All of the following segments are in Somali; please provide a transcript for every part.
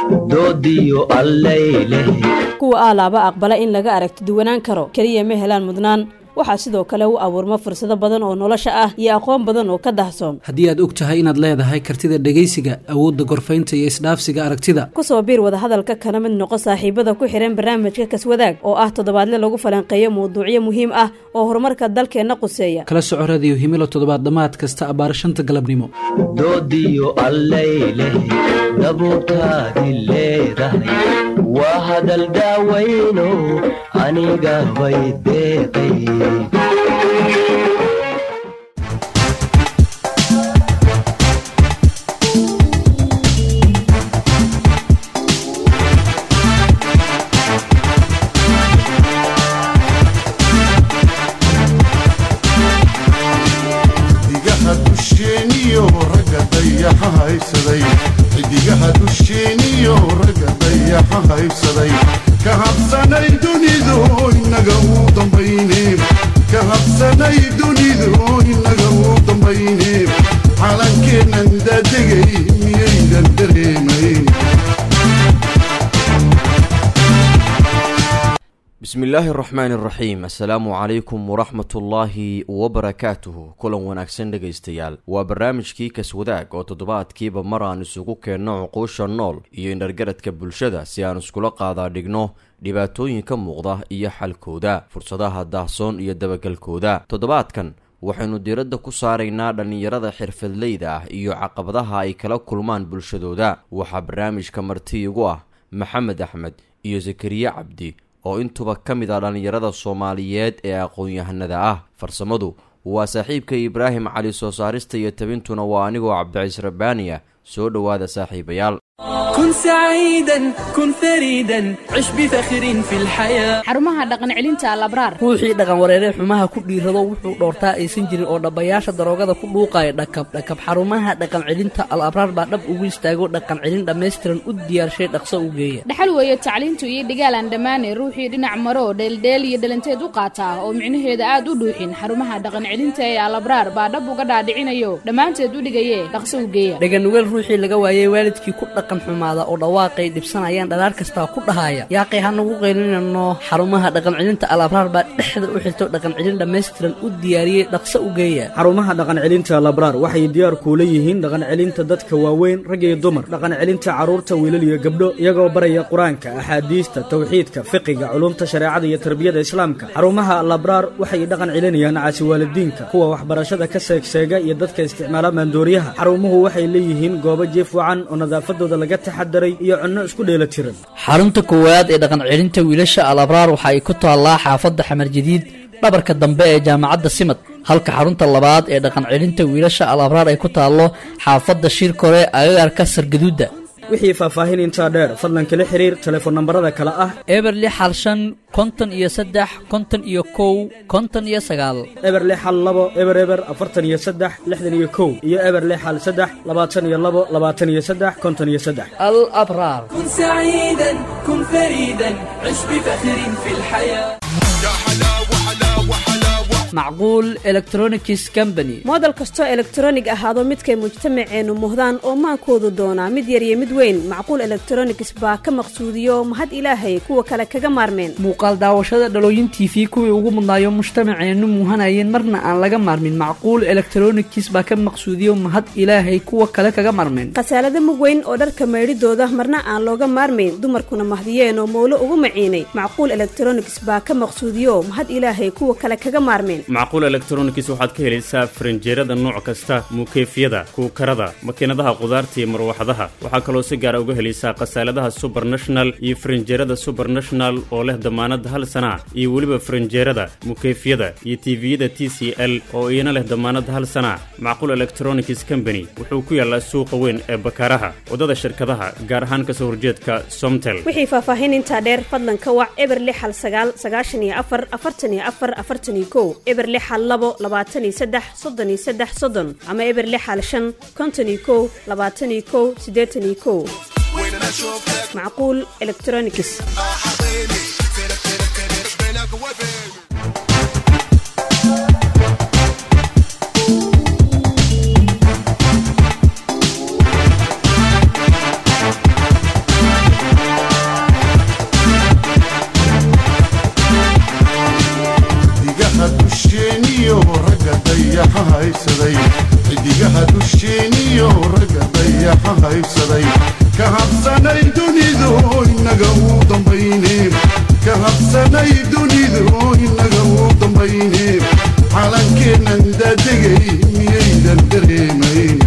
doodiyo allayleh kuwa aalaaba aqbala in laga aragti duwanaan karo keliya ma helaan mudnaan waxaa sidoo kale u abuurma fursado badan oo nolosha ah iyo aqoon badan oo ka dahsoon haddii aad og tahay inaad leedahay kartida dhegaysiga awoodda gorfaynta iyo isdhaafsiga aragtida kusoo biir wadahadalka kana mid noqo saaxiibada ku xihan barnaamijka kaswadaag oo ah toddobaadle lagu falanqeeyo mawduucyo muhiim ah oo horumarka dalkeenna quseeya kala soco radiyo himilo toddobaad dhammaad kasta abbaar shanta galabnimo doodiyo allayleh dabuurtaadi leedahay waa hadal daawayno aniga bay deeqay xidigaha dusheeniyo ragga dayaxa haysaday xidigaha dusheeniyo ragga dayaxa haysaday ka habsanay dunidu inaga uu dambayne ka habsanay dunidu inaga uu dambayne calankeennan daadegay miyaydan dareemayn bismi illaahi araxmaani araxiim assalaamu calaykum waraxmatullaahi wabarakaatuhu kulan wanaagsan dhegaystayaal waa barnaamijkii kaswadaag oo toddobaadkiiba mar aan isugu keenno cuquusha nool iyo indhargaradka bulshada si aan iskula qaadaa dhigno dhibaatooyinka muuqda iyo xalkooda fursadaha daahsoon iyo dabagalkooda toddobaadkan waxaynu diiradda ku saaraynaa dhallinyarada xirfadleyda ah iyo caqabadaha ay kala kulmaan bulshadooda waxaa barnaamijka marti igu ah maxamed axmed iyo sakariye cabdi oo intuba ka mid ah dhallinyarada soomaaliyeed ee aqoon-yahanada ah farsamadu waa saaxiibka ibraahim cali soo saarista iyo tabintuna waa anigoo cabdiciis rabbaani ah soo dhowaada saaxiibayaal كن سعيدا كن فريدا عش بفخر في الحياة xarumaha dhaqan celinta alabraar ruuxii dhaqan wareeree xumaha ku dhiirado wuxuu dhoortaa aysan jirin oo dhabbayaasha daroogada ku dhuuqaya dhakab dhakab xarumaha dhaqan celinta al abraar baa dhab ugu istaago dhaqan celin dhammaystiran u diyaarshay dhaqso u geeya dhaxal weeye tacliintu iyo dhigaalaan dhammaane ruuxii dhinac maro dheeldheel iyo dhalanteed u qaata oo micnaheeda aad u dhuuxin xarumaha dhaqan celinta ee alabraar baa dhab uga dhaadhicinayo dhammaanteed u dhigaye dhaqso u geeya dhaganugeel ruuxii laga waayey waalidkii ku dhaqan xumaada oo dhawaaqay dhibsanayaan dhalaar kastaa ku dhahaya yaaqay hanagu qaylinano xarumaha dhaqan celinta al abraar baa dhexda u xirto dhaqan celin dhammaystiran u diyaariyey dhaqso u geeya xarumaha dhaqan celinta labraar waxay diyaar kuula yihiin dhaqan celinta dadka waaweyn rag iyo dumar dhaqan celinta carruurta wiilal iyo gabdho iyagoo baraya qur-aanka axaadiista tawxiidka fiqiga culumta shareecada iyo tarbiyada islaamka xarumaha labraar waxay dhaqan celinayaan caasi waalidiinka kuwa waxbarashada ka seegseega iyo dadka isticmaala maandooriyaha xarumuhu waxay leeyihiin goobo jiif wacan oo nadaafadooda laga taxadaray iyo cunno isku dheelatiran xarunta koowaad ee dhaqan celinta wiilasha al abraar waxa ay ku taallaa xaafadda xamar jadiid dhabarka dambe ee jaamacadda simad halka xarunta labaad ee dhaqan celinta wiilasha al abraar ay ku taallo xaafadda shirkore agagaarka sargaduudda wixii faahfaahin intaa dheer fadlan kala xiriir telefoon nambarada kale ah eber lix hal shan konton iyo saddex konton iyo kow konton iyo sagaal eber lix hal labo eber eber afartan iyo saddex lixdan iyo kow iyo eber lix hal saddex labaatan iyo labo labaatan iyo saddex konton iyo saddex al abraar كن سعيدا كن فريدا عش بفخر في الحياة macquul electronics company moodel kastoo elektronig ahaado midkay mujtamaceennu muhdaan oo maankoodu doonaa mid yar iyo mid weyn macquul elektronigs baa ka maqsuudiyo mahad ilaahay kuwa kale kaga maarmeen muuqaal daawashada dhalooyin t v kuwii ugu mudnaayo mujtamaceennu muuhanayeen marna aan laga maarmin macquul electronics baa ka maqsuudiyo mahad ilaahay kuwa kale kaga maarmeen khasaalada mug weyn oo dharka maydhidooda marna aan looga maarmayn dumarkuna mahdiyeen oo mowlo ugu maciinay macquul elektronigs baa ka maqsuudiyo mahad ilaahay kuwa kale kaga maarmeen macquul elektronics waxaad ka helaysaa farinjeerada nooc kasta muukeyfyada kuukarada makiinadaha qudaarta iyo marwaxadaha waxaa kaloo si gaara uga helaysaa khasaaladaha subernational iyo farinjeerada subernational oo leh damaanad hal sana iyo weliba farinjeerada mukeyfyada iyo tiviyada t c l oo iyana leh damaanad hal sana macquul electronics company wuxuu ku yaalaa suuqa weyn ee bakaaraha waddada shirkadaha gaar ahaan kasoo horjeedka somtel wixii faahfaahin intaa dheer fadlan ka wac eber lix hal sagaal sagaashan iyo afar afartan iyo afar afartan iyo kow eber lix hal labo labaatan iyo saddex soddon iyo saddex soddon ama eber lix hal shan konton iyo kow labaatan iyo kow siddeetan iyo kow macquul electronics dayaxa haybsaday ka habsanay dunidu inaga uu dambayne ka habsanay dunidu inaga uu dambayne calankeennan daadegay miyaydan dareemayn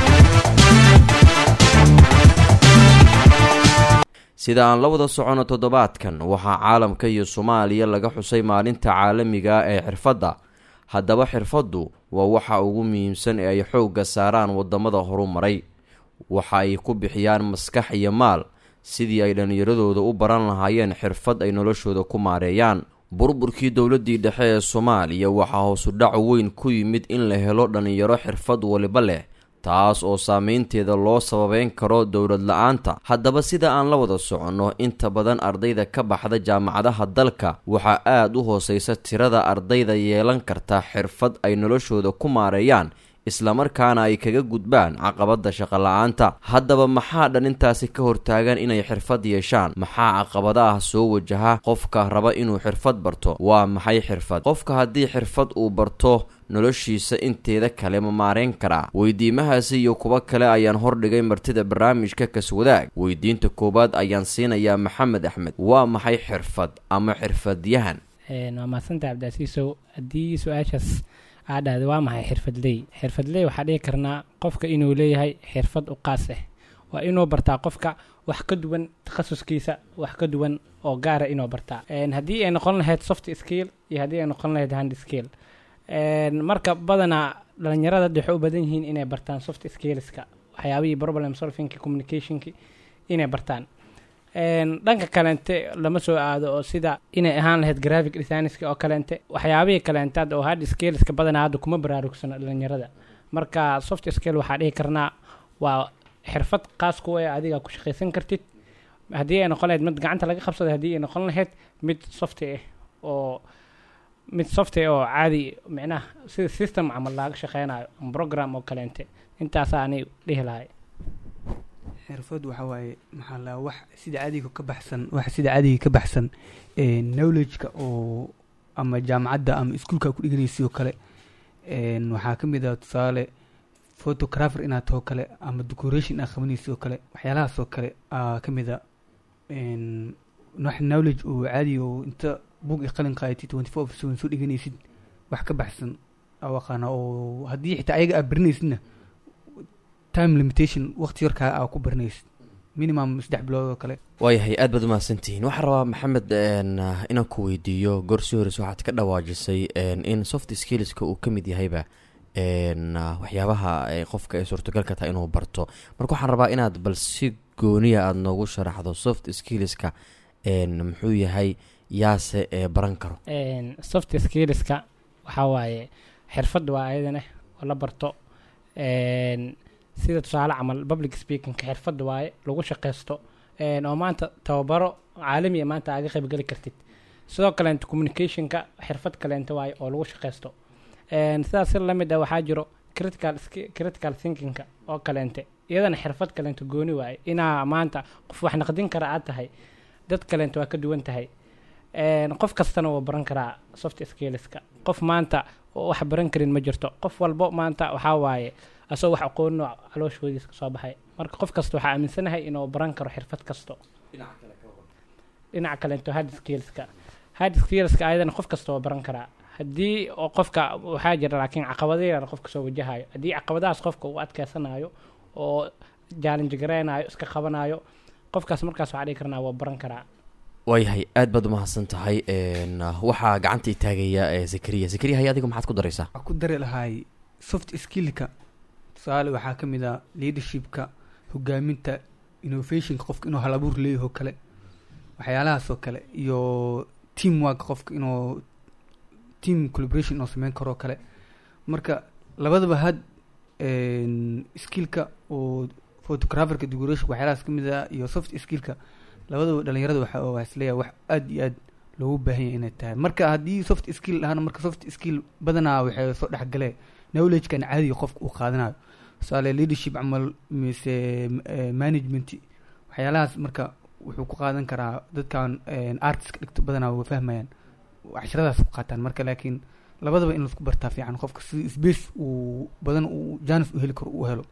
sida aan la wada socono toddobaadkan waxaa caalamka iyo soomaaliya laga xusay maalinta caalamiga ah ee xirfadda haddaba xirfaddu waa waxa ugu muhiimsan ee ay xoogga saaraan waddamada horumaray waxa ay ku bixiyaan maskax iyo maal sidii ay dhallinyaradooda u baran lahaayeen xirfad ay noloshooda ku maareeyaan burburkii dowladdii dhexe ee soomaaliya waxaa hoosu dhac weyn ku yimid in la helo dhallinyaro xirfad waliba leh taas oo saameynteeda loo sababeyn karo dowlad la-aanta haddaba sida aan la wada soconno inta badan ardayda ka baxda jaamacadaha dalka waxaa aada u hooseysa tirada ardayda yeelan karta xirfad ay noloshooda ku maareeyaan islamarkaana ay kaga gudbaan caqabada shaqo la-aanta haddaba maxaa dhalintaasi ka hortaagan inay xirfad yeeshaan maxaa caqabadaah soo wajaha qofka raba inuu xirfad barto waa maxay xirfad qofka haddii xirfad uu barto noloshiisa inteeda kale ma maareyn karaa weydiimahaasi iyo kuwo kale ayaan hordhigay martida barnaamijka kaswadaag weydiinta koowaad ayaan siinayaa maxamed axmed waa maxay xirfad ama xirfadyahan waa mahadsanta cabdiasiisow haddii su-aashaas aa dhahda waa maxay xirfadley xirfadley waxaa dhihi karnaa qofka inuu leeyahay xirfad u qaas ah waa inuu bartaa qofka wax ka duwan takhasuskiisa wax ka duwan oo gaara inuu bartaa haddii ay noqon lahayd soft skill iyo haddii ay noqon lahayd hand skill marka badanaa dhalinyarada hadda waxay u badan yihiin inay bartaan soft skillska waxyaabihii problem solvingki communicationki inay bartaan dhanka kaleente lama soo aado oo sida inay ahaan lahayd graphic designska oo kaleente waxyaabihii kaleente hadda oo hard skillska badanaa hadda kuma baraarugsano dhalinyarada marka soft skill waxaa dhihi karnaa waa xirfad qaas ku ee adiga ku shaqaysan kartid haddii ay noqon lahayd mid gacanta laga qabsaday haddii ay noqon lahayd mid soft ah oo mid software oo caadi micnaha sida system camal laaga shaqeynayo ama program oo kaleente intaasaa anay dhihi lahay xirfad waxa waaye maxaa la wax sida caadiga ka baxsan wax sida caadiga ka baxsan knowledge-ka oo ama jaamacadda ama iskuolka ku dhiganaysi oo kale waxaa ka mid ah tusaale photographer inaad taho kale ama decoration aad qabanaysi oo kale waxyaalahaas oo kale aa ka mid a wax knowledge oo caadi oo inta bug i qalin qaadati twenty four seven soo dhiganaysid wax ka baxsan aa aqaana oo haddii xitaa ayaga aad barinaysidna time limitation waqti yarkaa aa ku barinaysid minimum saddex bilood oo kale waayahay aad baad umahadsantihiin waxaan rabaa maxamed inaan ku weydiiyo goor sii horeysa waxaad ka dhawaajisay in soft skillska uu ka mid yahayba waxyaabaha qofka ay suurtagalka tahay inuu barto marka waxaan rabaa inaad bal si gooniya aada noogu sharaxdo soft skillska muxuu yahay yaase ee baran karo soft skillska waxaa waaye xirfad waa ayadana oo la barto sida tusaale camal public speakingka xirfad waaye lagu shaqaysto oo maanta tababaro caalamiya maanta aaga qaybgeli kartid sidoo kaleenta communicationka xirfad kaleenta waaye oo lagu shaqaysto sidaas si lamid ah waxaa jiro critical critical thinkingka oo kaleente iyadana xirfad kaleenta gooni waaye inaa maanta qof wax naqdin kara aad tahay dad kaleenta waa ka duwan tahay qof kastana wuu baran karaa soft skillska qof maanta wax baran karin ma jirto qof walbo maanta waxaa waaye asagoo wax aqoonino calooshoodiis ka soo baxay marka qof kasta waxaa aaminsanahay inuu baran karo xirfad kasto dhinaca kaleento hard skillska hard skillska ayadana qof kasta waa baran karaa haddii oo qofka waxaa jira laakiin caqabado yar qofka soo wajahayo haddii caqabadahaas qofka uu adkeysanayo oo challenge gareynayo iska qabanayo qofkaas markaas waxaa dhihi karnaa waa baran karaa waayahay aad baad umahadsan tahay waxaa gacanta taagaya zakariya zakariya hay adiga maxaad ku daraysaa waxaa ku dari lahay soft skillka tusaale waxaa ka mid ah leadershipka hogaaminta innovationka qofka inuu hal abuur leeyaho kale waxyaalahaas oo kale iyo team work qofka inuu team collaboration inuu sameyn karoo kale marka labadaba had skillka oo photographerka decoration waxyaalahaas ka mid ah iyo soft skillka labadaba dhalinyarada waxa waa isleeyahay wax aada iyo aad loogu baahan yahay inay tahay marka haddii soft skill ahaana marka soft skill badanaa waxay soo dhexgalee knowledgekan caadiga qofka uu qaadanayo tusaale leadership camal mise management waxyaalahaas marka wuxuu ku qaadan karaa dadkan artist dhigto badanaa waa fahmayaan casharadaas ku qaataan marka laakiin labadaba in laisku bartaa fiican qofka si space uu badan uu janis u heli karo uu helo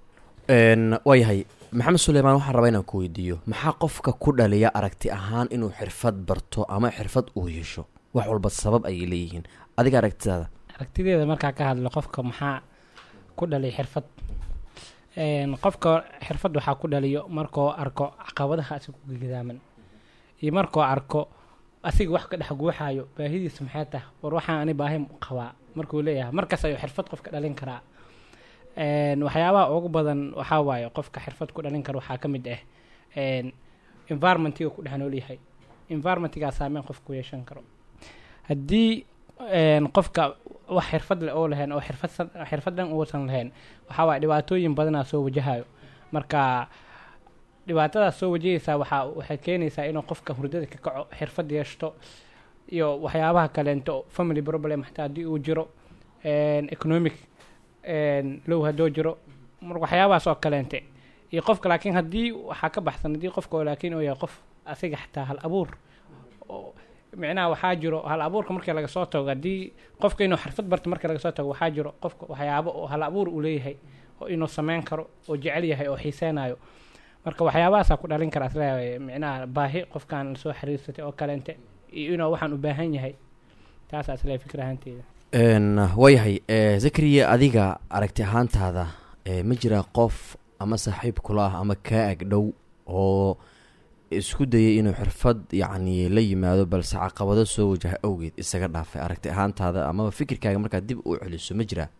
waayahay maxamed suleymaan waxaan rabaa inaan ku weydiiyo maxaa qofka ku dhaliya aragti ahaan inuu xirfad barto ama xirfad uu yeesho wax walba sabab ayay leeyihiin adiga aragtidaada aragtideeda markaa ka hadlo qofka maxaa ku dhaliya xirfad Een, qofka xirfad waxaa ku dhaliyo markuu arko caqabadaha asiga ku gidaaman iyo markuu arko asiga wax ka dhex guuxaayo baahidiisa maxay tahay war waxaan ani baahi qabaa markuu leeyahay markaas ayuu xirfad qofka dhalin karaa Een, waxyaabaha ugu badan waxaa waaye qofka xirfad ku dhalin kara waxaa ka mid ah een, environmentiga ku dhex nool yahay environmentigaa saameyn qofka ku yeeshan karo haddii een, qofka wax xirfad leh oo lahayn oo xirfad xirfad dhan uusan lahayn waxaa waaye dhibaatooyin badanaa soo wajahayo marka dhibaatadaas soo wajahaysaa waxaa waxay keenaysaa inuu qofka hurdada ka kaco xirfad yeeshto iyo waxyaabaha kaleento family problem xataa haddii uu jiro een, economic een, low hadduu jiro marka waxyaabahaas oo kaleente iyo qofka laakiin haddii waxaa ka baxsan haddii qofka oo laakiin uu yahay qof asiga xataa hal abuur oo micnaha waxaa jiro hal abuurka markii laga soo tago haddii qofka inuu xirfad barto markii laga soo tago waxaa jiro qofka waxyaabo oo hal abuur uu leeyahay oo inuu sameyn karo oo jecel yahay oo xiiseynayo marka waxyaabahaasaa ku dhalin kara isleeyahay micnaha baahi qofkan lasoo xiriirsatay oo kaleente iyo inuu waxaan u baahan yahay taasaa isleeyahay fikir ahaanteyda Een, waayahay eh, zakariya adiga aragti ahaantaada eh, ma jira qof ama saaxiib kula ah ama kaa ag dhow oo isku dayay inuu xirfad yacni la yimaado balse caqabado soo wajaha awgeed isaga dhaafay aragti ahaantaada amaba fikirkaaga markaad dib u celiso ma jiraa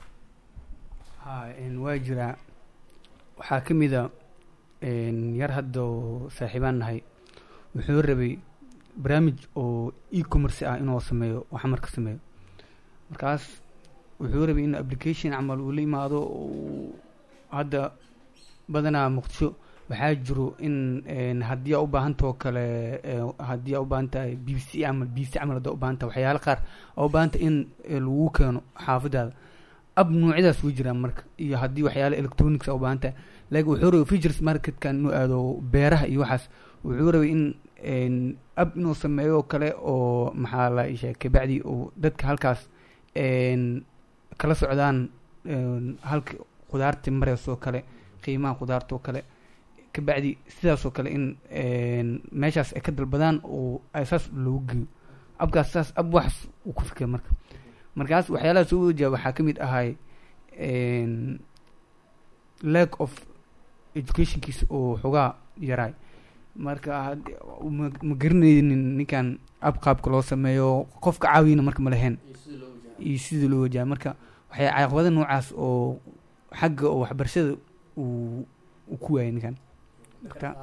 ha een, waa jiraa waxaa ka mid a een, yar hadda oo saaxiibaan nahay wuxuu rabay barnaamij oo e-commerce ah inuu sameeyo wax marka sameeyo markaas wuxuu rabay in application camal uu la yimaado uu hadda badanaa muqdisho waxaa jiro in een, haddii aa u baahantao kale ee, haddii aa u baahan tahay b b c camal b b c camal haddaa u baahan tahay waxyaalo qaar aa u baahan tahay in ee, lagu keeno xaafadaada ab noocyadaas way jiraan marka iyo haddii waxyaalo electronics aa u baahan tahay laakiin wuxuu rabay features marketkan inuu aado beeraha iyo waxaas wuxuu rabay in een, ab inuu sameeyo oo kale oo maxaa la ii sheegay kabacdi uu dadka halkaas een, kala socdaan een, halka khudaarta mareyso oo kale qiimaha khudaarta oo kale kabacdi sidaas oo kale in een, meeshaas ay ka dalbadaan oo ay saas loogu geeyo abkaas saas ab waxaas uu ku fikir marka markaas waxyaalaha soo wajaha waxaa ka mid ahay een, lack of educationkiisa oo xogaa yaraay marka had- ma ma garanaynin ninkan ab qaabka loo sameeyo qofka caawiyana marka ma lahayn iyo sida loo wajaha marka waxay caqabada noocaas oo xagga oo waxbarashada uu uu ku waayay ninkan marka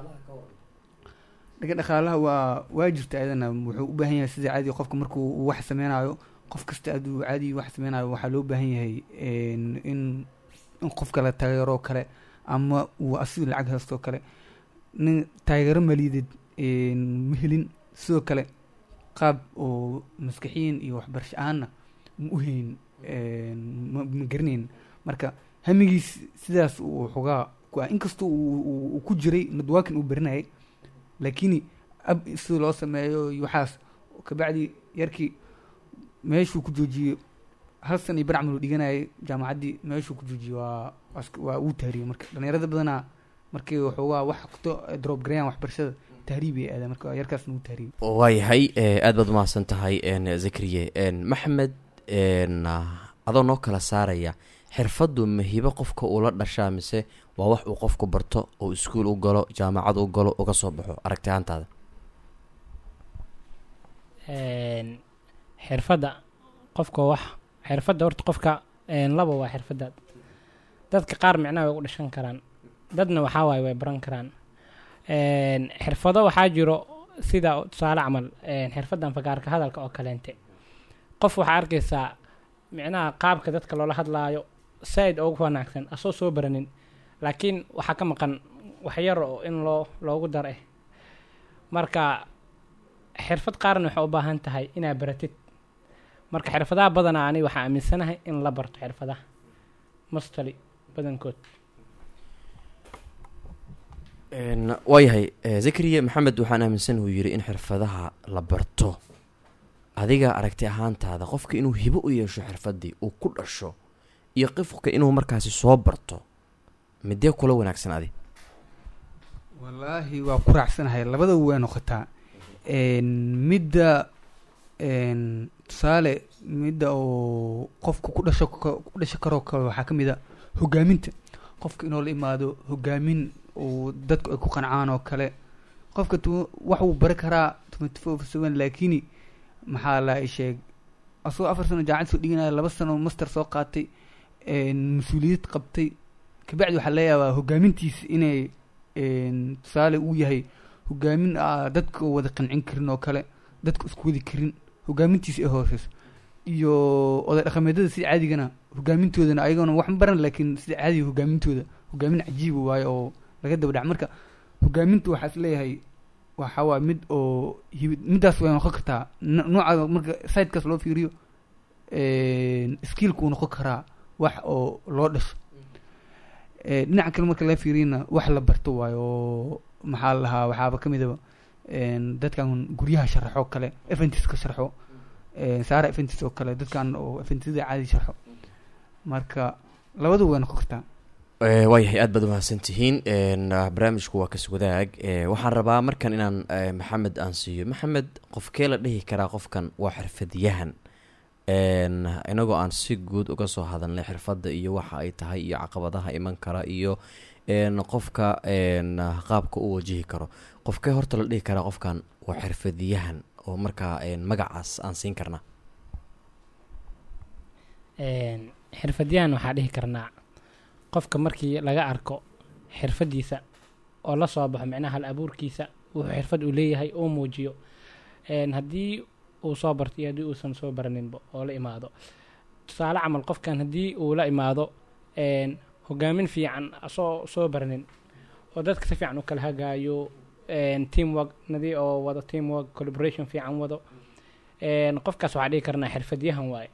dhaga dhaqaalaha waa waa jirta ayadana wuxuu u baahan yahay sida caadiga qofka markuu uu wax sameynayo qof kasta aduu caadi wax sameynayo waxaa loo baahan yahay een, in in qofka la taageero kale ama uu asiga lacag haysto kale nin taageero maliyadeed een, ma helin sidoo kale qaab oo maskaxiyin iyo waxbarasho ahaanna ma u hayn een, ma ma garanayn marka hamigiis sidaas uu xogaa ku ah inkastoo uu- uu uu ku jiray nadwaakin uu barinayay laakiin ab sida loo sameeyo iyo waxaas kabacdi yarkii meeshuu ku joojiyey hal san iyo bar camal uu dhiganayay jaamacaddii meeshuu ku joojiyey waa waa iska- waa uu tahriyey marka dhalinyarada badanaa markii waxoogaa wax kasto drop garayaan waxbarashada tahriibay aadaan marka yarkaasna uu tahriyey waayahay eh, aad baad umahadsan tahay een, zakariye een, maxmed een, ah, adoo noo kala saaraya xirfaddu mahibo qofka ula dhashaa mise waa wax uu qofku barto oo iskuul u galo jaamacad u galo uga soo baxo aragti ahaantaada Een, xirfadda qofka wax xirfadda horta qofka een, laba waa xirfadaad dadka qaar micnaha way u dhashan karaan dadna waxaa waaye way baran karaan Een, xirfado waxaa jiro sida tusaale camal een, xirfaddan fagaarka hadalka oo kaleente qof waxaa arkaysaa micnaha qaabka dadka loola hadlaayo saaid ugu wanaagsan asoo soo baranin laakiin waxaa ka maqan waxyar oo in loo loogu dar eh marka xirfad qaarna waxay u baahan tahay inaa baratid marka xirfadaha badanaa ani waxaa aaminsanahay in la barto xirfadaha mastali badankood Een, waayahay eh, zakariya maxamed waxaan aaminsan uu yidhi in xirfadaha la barto adiga aragti ahaantaada qofka inuu hibo u yeesho xirfaddii uu ku dhasho iyo qofka inuu markaasi soo barto midee kula wanaagsan adi wallaahi waa ku raacsanahay labada way noqotaa Een, midda een, tusaale midda oo qofku ku dhasho ka- ku dhasho karoo kale waxaa ka mid a hogaaminta qofka inuu la imaado hogaamin uu dadku ay ku qancaan oo kale qofka tu- wax uu bari karaa twenty four seven laakini maxaa la sheeg asagoo afar sano jaacad soo dhiganaya laba sano master soo qaatay een, mas-uuliyad qabtay kabacdi waxaa laga yaabaa hogaamintiisa inay een, tusaale uu yahay hogaamin aa dadka wada qancin karin oo kale dadka isku wadi karin hogaamintiisa ay hooseyso iyo oday dhaqameedyada sida caadigana hogaamintoodana ayagana wax ma baran laakiin sida caadiga hogaamintooda hogaamin cajiiba waaye oo laga daba dhac marka hogaamintu waxaa is leeyahay waxa waa mid oo hibid middaas way noqon kartaa no- nooca marka sidekaas loo fiiriyo skillka uu noqon karaa wax oo loo dhasho Eh, dhinaca kale marka laga fiiriyana wax la barto waayo oo maxaa la lahaa waxaaba ka midaba een, dadkan guryaha sharaxo kale eventiska sharxo een, saara eventis oo kale dadkan oo eventisada caadi sharxo marka labadu way noqon kartaa Eh, waayahay aad baad umahadsan tihiin Een, ah, barnaamijku waa kas wadaag Eh, waxaan rabaa markan inaan eh, maxamed aan siiyo maxamed qofkee la dhihi karaa qofkan waa xirfadyahan Een, inagoo aan si guud uga soo hadalnay xirfadda iyo waxa ay tahay iyo caqabadaha iman kara iyo een, qofka een, ah, qaabka u wajihi karo qofkee horta la dhihi karaa qofkan waa xirfadyahan oo markaa een, magacaas aan siin karnaa Een, xirfadyahan waxaa dhihi karnaa qofka markii laga arko xirfadiisa oo la soo baxo micnaha hal abuurkiisa wuxuu xirfad uu leeyahay uu muujiyo Een, haddii uu soo barto iyo haddii uusan soo baraninba oo la imaado tusaale camal qofkan haddii uu la imaado een, hogaamin fiican asoo soo baranin oo dadka si fiican u kala hagaayo een, teamwork nadii oo wado teamwork collaboration fiican wado Een, qofkaas waxaa dhihi karnaa xirfadyahan waaye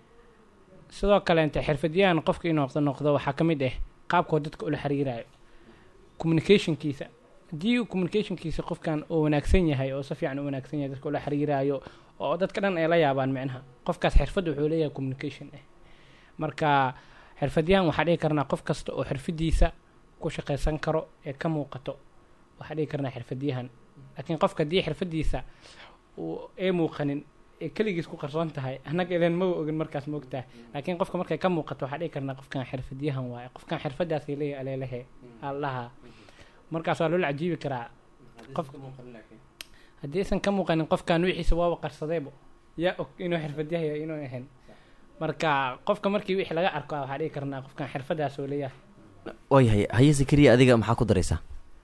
sidoo kaleente xirfadyahan qofka inuu noqdo noqdo waxaa ka mid ah qaabkoo dadka ula xiriirayo communicationkiisa haddii communicationkiisa qofkan uu wanaagsan yahay oo si fiican u wanaagsan yahay dadka ula xiriirayo oo dadka dhan ay la yaabaan micnaha qofkaas xirfad wuxuu leeyahay communication ah marka xirfadyahan waxaa dhihi karnaa qof kasta oo xirfadiisa ku shaqaysan karo ee ka muuqato waxaa dhihi karnaa xirfadyahan laakiin qofka haddii xirfadiisa uu ay muuqanin ee keligiis ku qarsoon tahay annaga idan ma ogin markaas ma ogtahay laakiin qofka markay ka muuqato waxaa dhihi karnaa qofkan xirfadyahan waaye qofkan xirfadaasay leeyahay aleelehe allaha markaas waa loola cajiibi karaa qof haddii aysan ka muuqanin qofkan wixiisa waaba qarsadaybo yaa og inuu xirfadyahay iyo inuu ahayn marka qofka markii wixii laga arko waxaa dhihi karnaa qofkan xirfadaas oo leeyahay waayahay haye zakariya adiga maxaa ku daraysaa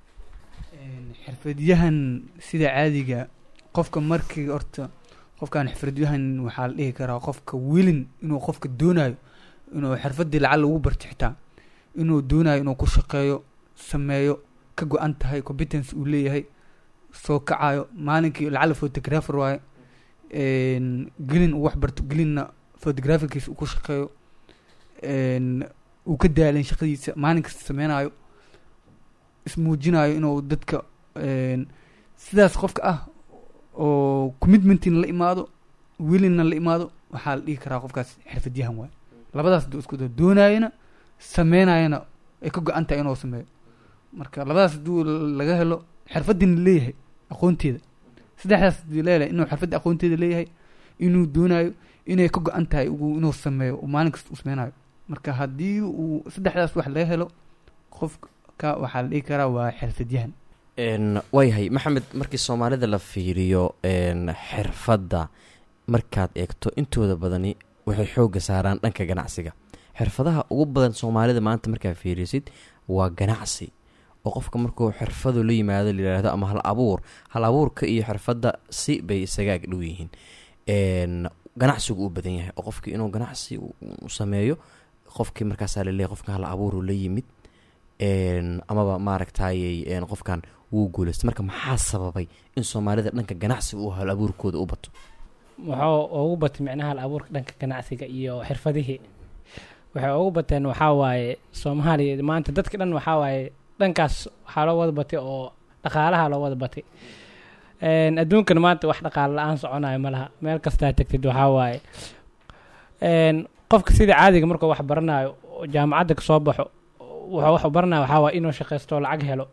xirfadyahan sida caadiga qofka markii horta qofkan xirfadyahan waxaa la dhihi karaa qofka wilin inuu qofka doonayo inuu xirfadii lacag lagu barto xitaa inuu doonayo inuu ku shaqeeyo sameeyo ka go-an tahay competence uu leeyahay soo kacayo maalinkii lacala photographer waaye een, gelin uu wax barto gelinna photographerkiisa uu ku shaqeeyo een, uu ka daalin shaqadiisa maalin kasta sameynayo ismuujinayo inuu dadka een, sidaas qofka ah oo commitmentina la imaado wilinna la imaado waxaa la dhihi karaa qofkaas xirfadyahan waaye labadaas duu isku dao doonayana sameynayana ay ka go-an tahay inuu sameeyo marka labadaas haduu laga helo xirfadina leeyahay aqoonteeda saddexdaas hadii leeyahay inuu xirfadda aqoonteeda leeyahay inuu doonayo inay ka go-an tahay ugu inuu sameeyo uu maalin kasta uu sameynayo marka haddii uu saddexdaas wax laga helo qofka waxaa la dhihi karaa waa xirfadyahan Een, waayahay maxamed markii soomaalida la fiiriyo een, xirfadda markaad eegto intooda badani waxay xoogga saaraan dhanka ganacsiga xirfadaha ugu badan soomaalida maanta markaad fiirisid waa ganacsi oo qofka markuu xirfadu la yimaado la yidhaahdo ama hal abuur hal abuurka iyo xirfadda si bay isaga ag dhow yihiin Een, ganacsigu u badan yahay oo qofkii inuu ganacsi u u sameeyo qofkii markaasaa laleeyahay qofkan hal abuuru la yimid Een, amaba maaragtayey een, qofkan wuu guuleystay marka maxaa sababay in soomaalida dhanka ganacsiga uu hal abuurkooda u bato wuxuu ugu batay micnaha hal abuurka dhanka ganacsiga iyo xirfadihii waxay ugu bateen waxaa waaye soomaaliya maanta dadka dhan waxaa waaye dhankaas waxaa loo wada batay oo dhaqaalaha loo wada batay Een, adduunkana maanta wax dhaqaale la-aan soconayo ma laha meel kastaa tegtid waxaa waaye Een, qofka sida caadiga markuu wax baranayo oo jaamacadda kasoo baxo wuxuu wax u baranaya waxaa waa inuu shaqaysto oo lacag helo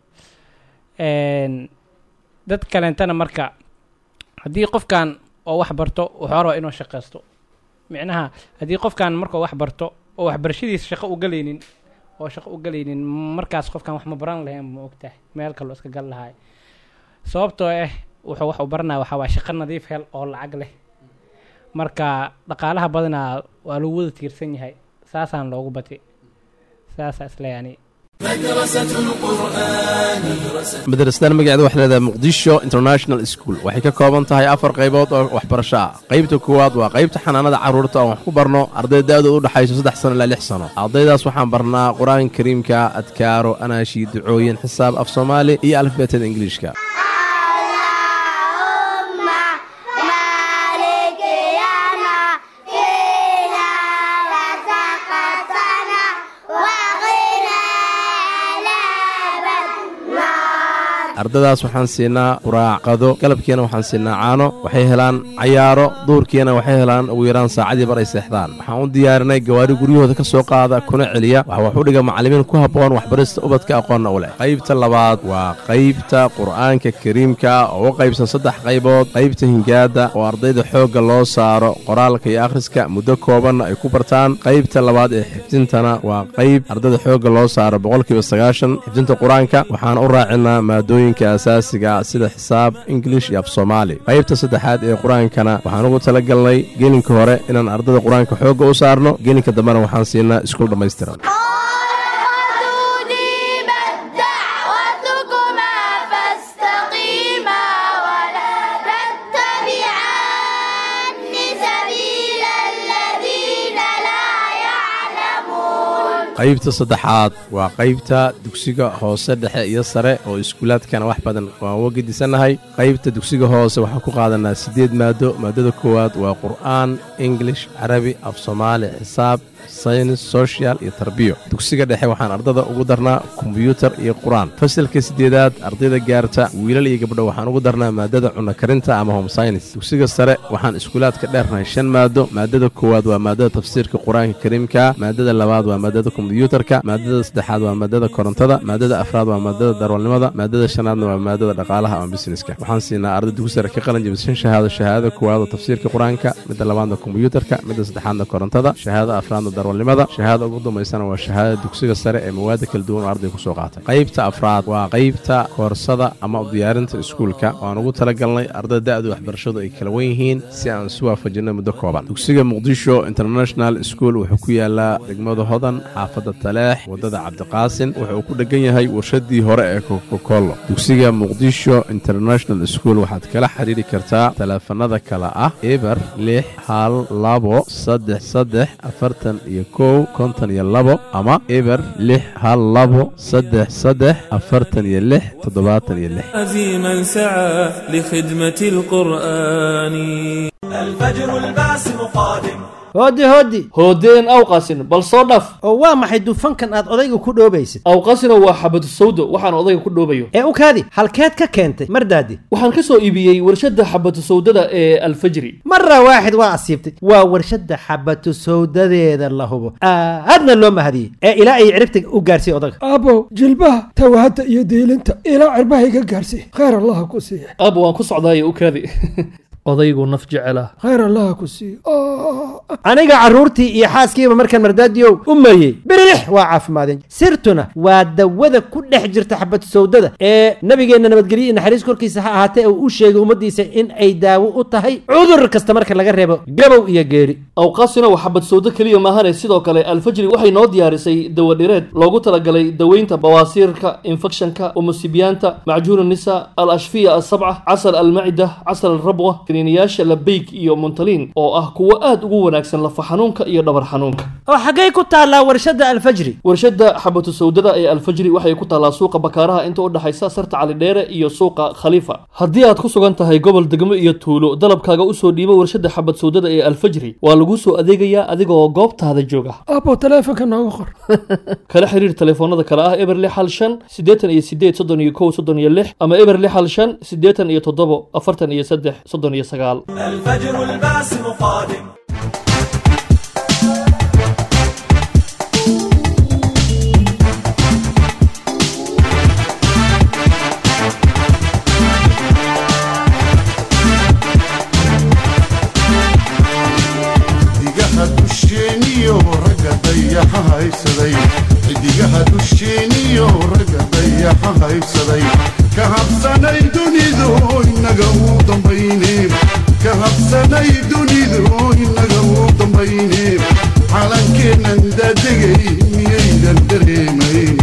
Een, dad kaleentana marka haddii qofkan oo wax barto wuxuu rabaa inuu shaqaysto micnaha haddii qofkan markuu wax barto oo waxbarashadiisa shaqo u galaynin oo shaqo u galaynin markaas qofkan wax ma baran lahayn ma ogtahay meel kaloo iska gal lahay sababtoo ah wuxuu wax u baranaya waxaa waa shaqo nadiif hel oo lacag leh marka dhaqaalaha badanaa waa lagu wada tiirsan yahay saasaan loogu batay saasaa isle yani madrasadan magaceeda waxay leedahay muqdisho international school waxay ka kooban tahay afar qaybood oo waxbarasho ah qaybta koowaad waa qaybta xanaanada carruurta oo wax ku barno arday da'dooda u dhexayso saddex sano ilaa lix sano ardaydaas waxaan barnaa qur-aanka kariimka adkaaro anaashi ducooyin xisaab af soomaali iyo alifbeetada ingiliishka ardaydaas waxaan siinaa quraacqado galabkiina waxaan siinaa caano waxay helaan cayaaro duurkiina waxay helaan ugu yaraan saacadii bar ay seexdaan waxaan u diyaarinay gawaari guryahooda ka soo qaada kuna celiya waxa wax u dhiga macallimiin ku habboon waxbarista ubadka aqoonna u leh qaybta labaad waa qaybta qur'aanka kariimka oo u qaybsan saddex qaybood qaybta hingaada oo ardayda xoogga loo saaro qoraalka iyo akhriska muddo koobanna ay ku bartaan qaybta labaad ee xifdintana waa qayb ardayda xoogga loo saaro boqolkiiba sagaashan xifdinta qur-aanka waxaan u raacinaa maadooyin asaasiga sida xisaab ingilish iyo af soomaali qaybta saddexaad ee qur-aankana waxaan ugu talagalnay gelinka hore inaan ardada qur-aanka xoogga u saarno gelinka dambena waxaan siinaa iskuul dhammaystiran qaybta saddexaad waa qaybta dugsiga hoose dhexe iyo sare oo iskuulaadkana wax badan waan uga gedisannahay qaybta dugsiga hoose waxaan ku qaadanaa siddeed maado maadada koowaad waa qur'aan ingilish carabi af soomaali xisaab saynis social iyo tarbiyo dugsiga dhexe waxaan ardada ugu darnaa kombyuutar iyo qur-aan fasalka siddeedaad ardayda gaarta wiilal iyo gabdho waxaan ugu darnaa maadada cunno karinta ama home saynis dugsiga sare waxaan iskuulaadka dheernahay shan maado maadada koowaad waa maadada tafsiirka qur-aanka kariimka maadada labaad waa maadada kombyuutarka maadada saddexaad waa maadada korontada maadada afraad waa maadada darwalnimada maadada shanaadna waa maadada dhaqaalaha ama busineska waxaan siinaa arday dugsi sare ka qalin jabisa shan shahaado shahaadada koowaad oo tafsiirka qur-aanka midda labaadna kombyuutarka midda saddexaadna korontada shahaadada afraadna darwalnimada shahaada ugu dambaysana waa shahaadada dugsiga sare ee mawaada kala duwan oo arday ku soo qaatay qaybta afraad waa qaybta koorsada ama u diyaarinta iskuulka waan ugu talagalnay ardada da'du waxbarashadu ay kala wen yihiin si aan isu waafajinno muddo kooban dugsiga muqdisho international school wuxuu ku yaalaa degmada hodan xaafadda taleex waddada cabdiqaasin wuxuu ku dhegan yahay warshadii hore ee kokokollo dugsiga muqdisho international school waxaad kala xidhiiri kartaa taleefanada kale ah eber lix hal labo saddex saddex afartan iyo kow konton iyo labo ama eber lix hal labo saddex saddex afartan iyo lix toddobaatan iyo lix عزيما سعى لخدمة القرآن الفجر الباسم قادم hooddi hooddi hoodeen awqasin bal soo dhaf oo waa maxay dufankan aad odayga ku dhoobaysid awqasina waa xabadu sawdo waxaan odayga ku dhoobayo ee u kaadi halkeed ka keentay mardaadi waxaan ka soo iibiyey warshadda xabadu sawdada ee alfajri mara waaxid waa asiibtay waa warshadda xabatu sawdadeeda la hubo aadna loo mahadiyey ee ilaa ay ciribta u gaarsiiy odaga aabow jilbaha tawahadda iyo diilinta ilaa cirbaha iga gaarsiiy khayr allaha ku siiya aabo waan ku socdaaye u kaadi odaygu naf jecela khayr allaha ku siiya aniga carruurtii iyo xaaskiiba markaan mardaadiyow u mayey birilix waa caafimaadeen sirtuna waa dawada ku dhex jirta xabatu sawdada ee nabigeenna nabadgelyo iyo naxariis korkiisa ha ahaatee uu u sheegay ummaddiisa in ay daawo u tahay cudur kasta marka laga reebo gabow iyo geeri awqaasina waa xabad sawdo keliya maahane sidoo kale alfajri waxay noo diyaarisay dawadhireed loogu talagalay daweynta bawaasiirka infekshanka umusibiyaanta macjuun nisa al ashfiya asabca casal almacida casal alrabwa kaniiniyaasha labeyk iyo muntaliin oo ah kuwo aad ugu wanaagsan lafa xanuunka iyo dhabar xanuunka oo xaggay ku taallaa warshadda alfajri warshadda xabatu sawdada ee alfajri waxay ku taallaa suuqa bakaaraha inta u dhexaysa sarta calidheere iyo suuqa khaliifa haddii aad ku sugan tahay gobol degmo iyo tuulo dalabkaaga usoo dhiibo warshadda xabad sawdada ee alfajri waa lagu soo adeegayaa adigoo goobtaada jooga aabow taleefonka nooga qor kala xiriir telefoonada kale ah eber lix hal shan siddeetan iyo sideed soddon iyo kow soddon iyo lix ama eber lix hal shan siddeetan iyo toddobo afartan iyo saddex soddon iyo sagaal الفجر الباسم قادم qaybsaday ka habsanay dunidu inaga u dambayne ka habsanay dunidu inaga u dambayne calankeennan daadegay miyaydan dareemayn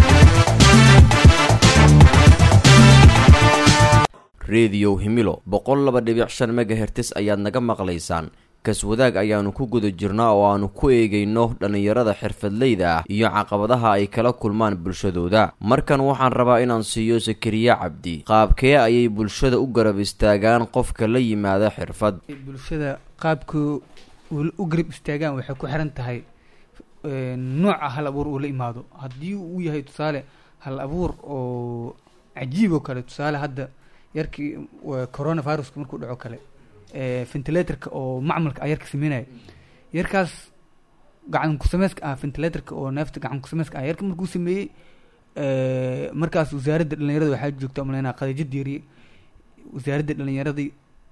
rediyo himilo boqol laba dhibic shan megahertis ayaad naga maqlaysaan kaswadaag ayaannu ku guda jirnaa oo aannu ku eegayno dhallinyarada xirfadleyda ah iyo caqabadaha ay kala kulmaan bulshadooda markan waxaan rabaa inaan siiyo sakariye cabdi qaabkee ayay bulshada u garab istaagaan qofka la yimaada xirfad bulshada qaabka u garab istaagaan waxay ku xiran tahay nooca hal abuur uu la imaado haddii uu yahay tusaale hal abuur oo cajiib oo kale tusaale hadda yarkii corona viruska markuu dhaco kale ventilatorka oo macmalka ah yarka sameynaya yarkaas gacan kusameyska ah ventilatorka oo neefta gacan kusameyska ah yarka markuu sameeyey markaas wasaaradda dhalinyarada waxaa joogta maleyna qadajo diiriye wasaaradda dhalinyaradii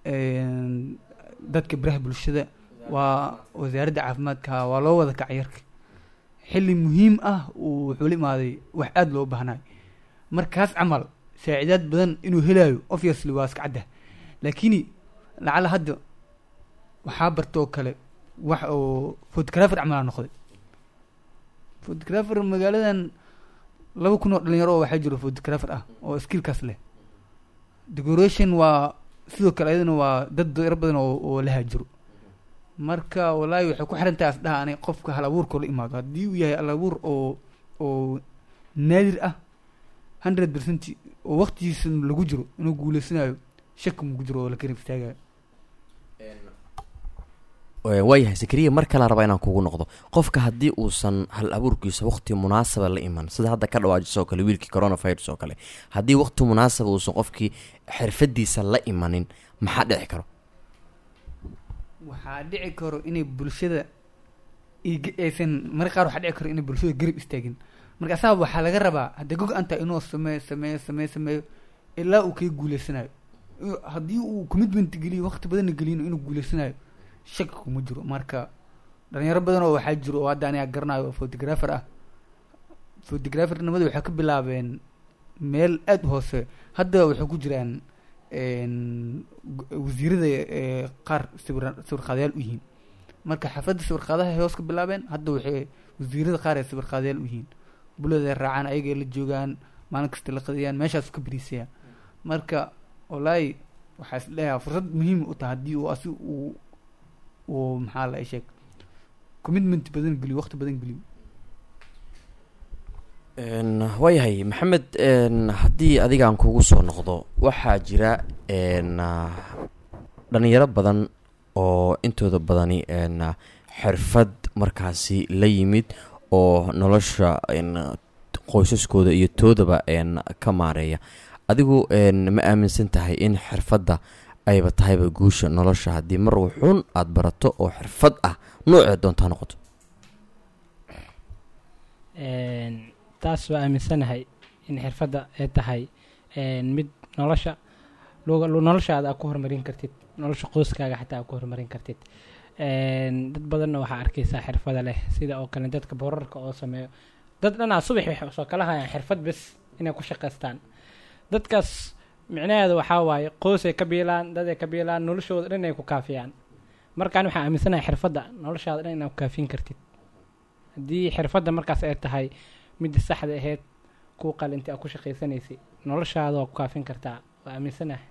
dadka biraha bulshada waa wasaaradda caafimaadka waa loo wada kacay yarka xilli muhiim ah uu wuxuu la imaaday wax aada loo baahnayo markaas camal saacidaad badan inuu helayo obviously waa iska cadda laakini lacala hadda waxaa bartoo kale wax oo photographer camalaa noqday photographer magaaladan laba kun oo dhalinyaro oo waxaa jiro photographer ah oo skillkaas leh decoration waa sidoo kale ayadana waa dad yaro badan oo oo la haajiro marka wallaahi waxay ku xiran tahay asdhaha anay qofka hal abuurkoo la imaado haddii uu yahay hal abuur oo oo naadir ah hundred percent oo waqtigiisa lagu jiro inuu guuleysanayo shaki mugu jiro oo la garab istaagayo waayahay sakariya mar kale rabaa inaan kugu noqdo qofka haddii uusan hal abuurkiisa waqti munaasaba la iman sida hadda ka dhawaajisoo kale wiilkii coronavirus oo kale haddii waqti munaasaba uusan qofkii xirfadiisa la imanin maxaa dhici karo waxaa dhici karo inay bulshada ig- aysan marka qaar waxaa dhici karo inay bulshada garab istaagin marka asaga waxaa laga rabaa hadda gog anta inuu sameeyo sameeyo sameeyo sameeyo ilaa uu kaga guuleysanayo Iyo haddii uu commitment geliyo waqti badanna geliyno inuu guuleysanayo shaki kuma jiro marka dhalinyaro badan oo waxaa jiro oo hadda aniga garanayo oo photographer ah photographernimada waxay ka bilaabeen meel aada u hoose hadda waxay ku jiraan een, gu- wasiirada ee qaar sawir sawir qaadayaal u yihiin marka xafladda sawir qaadaha ay hoos ka bilaabeen hadda waxay wasiirada qaar ay sawir qaadayaal u yihiin bulada raacaan ayagay la joogaan maalin kasta la qadayaan meeshaas ka beriisayaan marka wallaahi waxaa is leeyahay fursad muhiim u tahay haddii uu asi uu uu maxaa la sheeg commitment badan geliyo waqti badan geliyo Een, waayahay maxamed een, haddii adigaan kugu soo noqdo waxaa jira een, ah, dhalinyaro badan oo intooda badani een, ah, xirfad markaasi la yimid oo nolosha een, qoysaskooda iyo toodaba een, ka maareeya adigu een, ma aaminsan tahay in xirfadda ayba tahayba guusha nolosha haddii mar wuxuun aada barato oo xirfad ah noocee doontaa noqoto Een, taas waa aaminsanahay in xirfadda ay tahay een, mid nolosha luga- lu- noloshaada aad ku horumarin kartid nolosha qoyskaaga xataa aad ku horumarin kartid Een, dad badanna waxaa arkaysaa xirfada leh sida oo kale dadka borarka oo sameeyo dad dhanaa subax waxay soo kala hayaan xirfad bes inay ku shaqaystaan dadkaas micnaheedu waxaa waaye qoysay ka biilaan daday ka biilaan noloshooda dhan ay ku kaafiyaan markaan waxaa aaminsanahay xirfadda noloshaada dhan inaad ku kaafin kartid haddii xirfadda markaas ay tahay midda saxda ahayd kuu qalinta aad ku shaqaysanaysay noloshaada waa ku kaafin kartaa waa aaminsanahay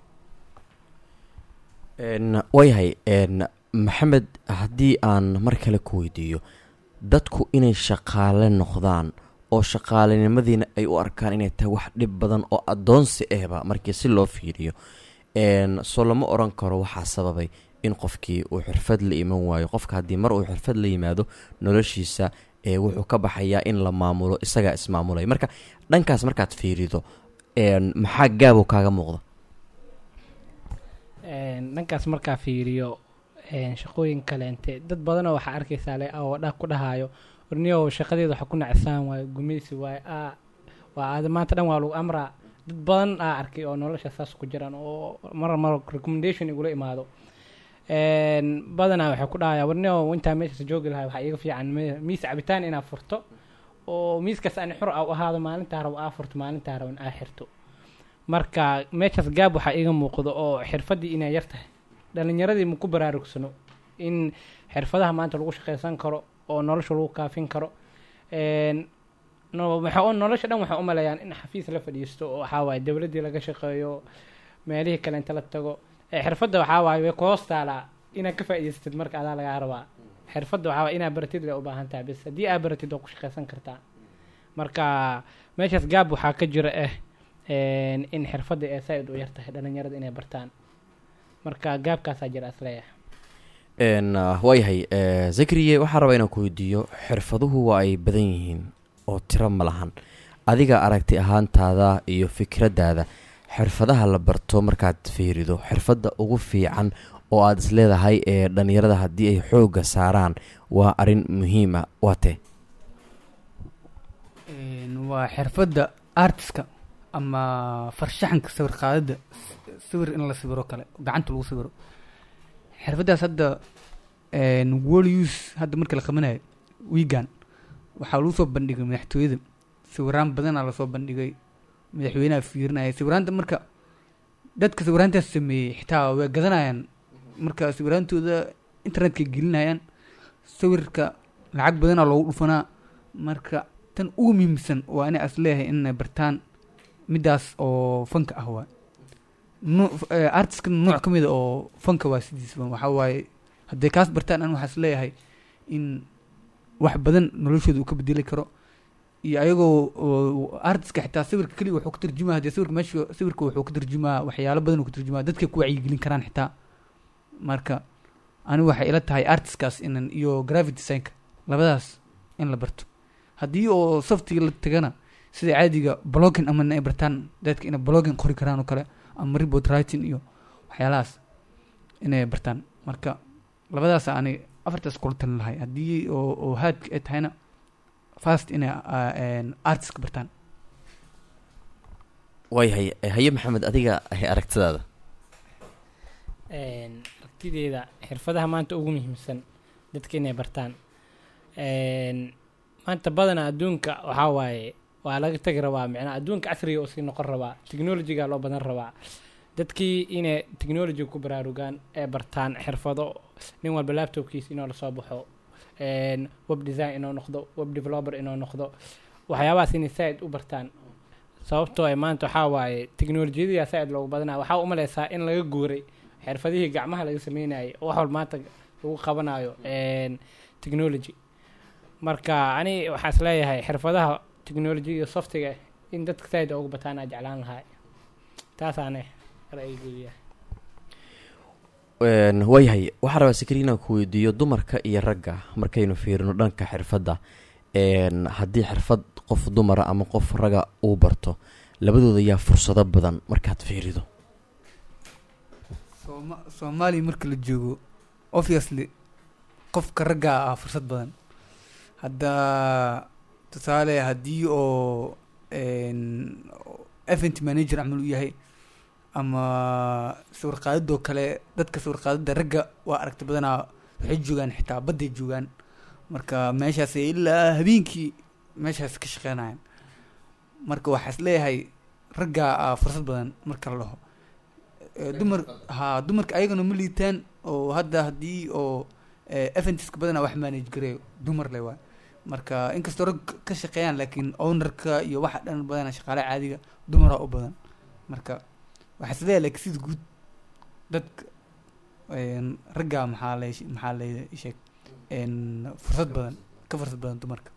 Een, waayahay een, maxamed haddii aan mar kale ku weydiiyo dadku inay shaqaale noqdaan oo shaqaalenimadiina ay u arkaan inay tahay wax dhib badan oo addoonsi ahba markii si loo fiiriyo een, soo lama oran karo waxaa sababay in qofkii uu xirfad la iman waayo qofka haddii mar uu xirfad la yimaado noloshiisa ee wuxuu ka baxayaa in la maamulo isagaa ismaamulaya marka dhankaas markaad fiirido een, maxaa gaabo kaaga muuqda Een, dhankaas markaa fiiriyo een, shaqooyin kaleente dad badanoo waxaa arkaysaa le oo dha ku dhahayo warniyow shaqadeeda waxa ku nacsaan waayo gumaysi waayo a waa aada maanta dhan waa lagu amraa dad badan aa arkay oo nolosha saas ku jiraan oo mar mar recommendation igula imaado Een, badanaa waxay ku dhahaya warniyow intaa meeshaas joogi lahay waxaa iiga fiican mi- miis cabitaan inaad furto oo miiskaas ani xur a u ahaado maalintaa rabo aa furto maalintaa rabo in aa xirto marka meeshaas gaab waxaa iiga muuqdo oo xirfaddii inay yar tahay dhalinyaradii ma ku baraarugsano in xirfadaha maanta lagu shaqaysan karo oo nolosha lagu kaafin karo Een, no- waxa u- nolosha dhan waxay u maleeyaan in xafiis la fadhiisto oo waxaa waaye dowladdii laga shaqeeyo meelihii kale inta la tago Ee, xirfadda waxaa waaye way ku hoos taalaa inaad ka faa'iidaysatid marka adaa lagaa rabaa xirfadda waxaa waaye inaad baratid way u baahan tahay bis haddii aad baratid waa ku shaqaysan kartaa marka meeshaas gaab waxaa ka jira ah een, in xirfadda ee saaid u yar tahay dhalinyarada inay bartaan marka gaabkaasaa jira asleeyahay n waayahay eh, zakariye waxaa rabaa inaan ku weydiiyo xirfaduhu waa ay badan yihiin oo tiro ma lahan adiga aragti ahaantaada iyo fikraddaada xirfadaha la barto markaad fiirido xirfadda ugu fiican oo aad isleedahay ee dhallinyarada haddii ay xoogga saaraan waa arrin muhiima waa tee Een, waa xirfadda artiska ama farshaxanka sawir qaadada sawir in la sawiro kale gacanta lagu sawiro xirfaddaas hadda een, wall use hadda marka la qabanayo wiigan waxaa lagu soo bandhigay madaxtooyada sawiraan badanaa lasoo bandhigay madaxweynaha fiirinaya sawiraanta marka dadka sawiraantaas sameeyey xitaa way gadanayaan marka sawiraantooda internetka gelinayaan sawirka lacag badanaa loogu dhufanaa marka tan ugu muhiimsan waa inay as leeyahay inay bartaan midaas oo fanka ah waa artiska nooc ka mid a oo fanka waa sidiisba waxaa waaye hadday kaas bartaan an waxaas leeyahay in wax badan noloshooda uu ka bedeli karo iyo ayagoo oo artiska xitaa sawirka keliya wuxuu ka tarjumaa hadee sawirka meesha sawirka wuxuu ka tarjumaa waxyaalo badan uu ka tarjumaa dadka ku wacyigelin karaan xitaa marka anigu waxay ila tahay artiskaas inan iyo graphic designka labadaas in la barto haddii oo saftiga la tagana sida caadiga blogging ama ay bartaan dadka inay blogging qori karaan oo kale ama report writing iyo waxyaalahaas inay bartaan marka labadaas ani afartaas kula talin lahay haddii oo oo haadka ay tahayna fast inay ah, een, artiska bartaan waayahay eh, haye maxamed adiga eh, aragtidaada Een, aragtideeda xirfadaha maanta ugu muhiimsan dadka inay bartaan Een, maanta badanaa adduunka waxaa waaye waa laga tagi rabaa micnaa adduunka casriga oo sii noqon rabaa technologyga loo badan rabaa dadkii inay technology ku baraarugaan ee bartaan xirfado nin walba laptopkiisa inuu lasoo baxo Een, web design inuu noqdo web developer inuu noqdo waxyaabahaas inay saaid u bartaan sababtoo ay maanta waxaa waaye teknolojiyadii saaid loogu badanaa waxaa u maleysaa in laga guuray xirfadihii gacmaha laga sameynayay oo wax walba maanta lagu qabanayo een, technology marka ani waxaa is leeyahay xirfadaha technology iyo softiga in dadka saaid ugu bataan aa jeclaan lahaa taasaane ra'yigeyga yahay Een, waayahay waxaa rabaa sakari inaan ku weydiiyo dumarka iyo ragga markaynu fiirino dhanka xirfadda een, haddii xirfad qof dumara ama qof raga uu barto labadooda yaa fursado badan markaad fiirido Sooma- soomaaliya marka la joogo obviously qofka ragga ah fursad badan hadda tusaale haddii oo een, event manager camal u yahay ama sawir qaadadoo kale dadka sawir qaadada ragga waa aragti badanaa waxay joogaan xitaa badday joogaan marka meeshaas ilaa habeenkii meeshaas ka shaqeynayaan marka waxaa is leeyahay ragga ah fursad badan marka la dhaho Eh, dumar ha dumarka ayagana ma liitaan oo hadda haddii oo eventiska badanaa wax manage gareeyo dumar le waay marka inkastoo rag ka shaqeeyaan laakiin ownerka iyo waxa dhan badanaa shaqaale caadiga dumaraa u badan marka waxaa is leeyahay laakiin sida guud dadka een, ragga maxaa le maxaa le sheeg een, fursad badan ka fursad badan dumarka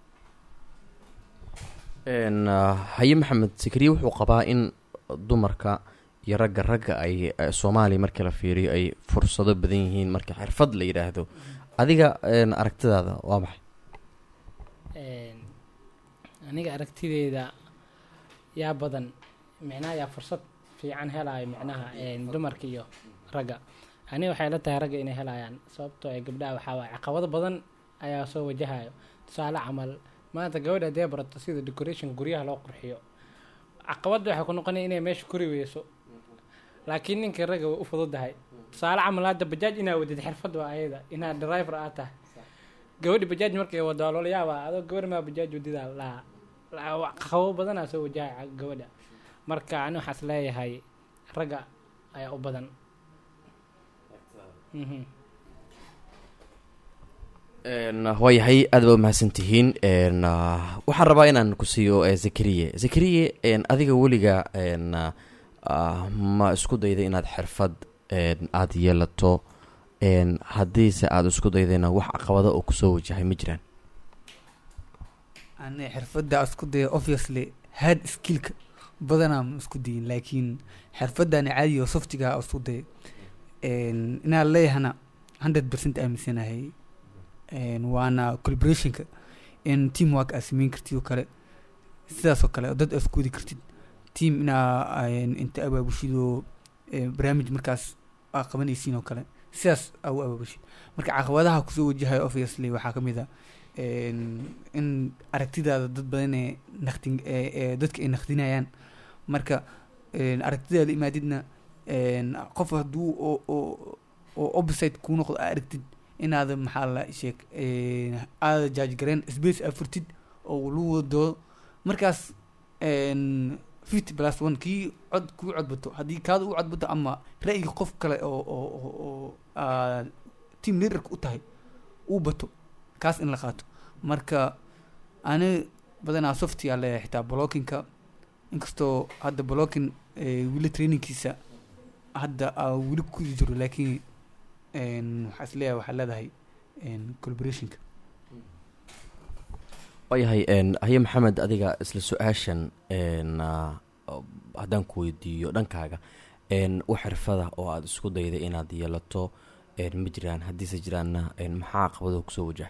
Een, ah, haye maxamed sakariye wuxuu qabaa in dumarka iyo ragga ragga ay eh, soomaaliya markii la fiiriyo ay fursado badan yihiin marka xirfad la yidhaahdo adiga een, aragtidaada waa maxay Een, aniga aragtideeda yaa badan micnaha yaa fursad fiican helayo micnaha een, dumarka iyo ragga aniga waxay la tahay ragga inay helayaan sababtoo ay gabdhaha waxaa waaye caqabado badan ayaa soo wajahayo tusaale camal maanta gabadha hadee barato sida decoration guryaha loo qurxiyo caqabadda waxay ku noqonaya inay meesha kori weyso laakiin ninka ragga way u fududahay tusaale camal hadda bajaaj inaa wadid xirfad waa ayada inaad driver aad tahay gabadhi bajaaj markay wado loolayaaba adoo gabar maa bajaaj wadidaa laa caqabo badanaa soo wajahaya gabadha marka ani waxaas leeyahay ragga ayaa u badan Mhm. Een, waayahay aad baa umahadsantihiin een, ah, waxaan rabaa inaan ku siiyo eh, zakariye zakariye een, adiga weliga een, ah, ma isku dayday inaad xirfad een, aad yeelato een, haddiise aada isku daydayna wax caqabado oo kusoo wajahay ma jiraan ani xirfadda isku daya obviously hard skillka badanaa ma isku dayin laakiin xirfadani caadi oo softiga isku daya Een, inaan leeyahana hundred percent aaminsanahay Een, waana collaborationka in teamwork aad sameyn kartid oo kale sidaas oo kale oo dad aad isku wadi kartid team inaa een, inta abaabushid oo ee, barnaamij markaas aa qabanaysiin oo kale sidaas aa u abaabushid marka caqabadaha kusoo wajahayo obviously waxaa ka mid a een, in aragtidaada dad badan ee naqdin ee ee dadka ay naqdinayaan marka een, aragtidaada imaadidna een, qof hadduu oo oo oo opposite kuu noqdo aa aragtid inaada maxaa la sheeg een, aada judge gareen space aa furtid oo lagu wado markaas een, fifty plus one kii cod kuu codbato haddii kaada u codbato ama ra'yiga qof kale oo oo oo oo aa team leaderka u tahay uu bato kaas in la qaato marka ani badanaa softiyaa leeyahay xitaa blockinka inkastoo hadda blocking ee, weli trainingkiisa hadda aa weli ku jiro laakiin een, waxaa is leeyahay waxaa leedahay een, collaborationka waayahay een, haye maxamed adiga isla su-aashan een, ah, oo- haddaan ku weydiiyo dhankaaga een, wax xirfada oo aada isku dayday inaad yeelato een, ma jiraan haddiise jiraanna een, maxaa caqabado kusoo wajahay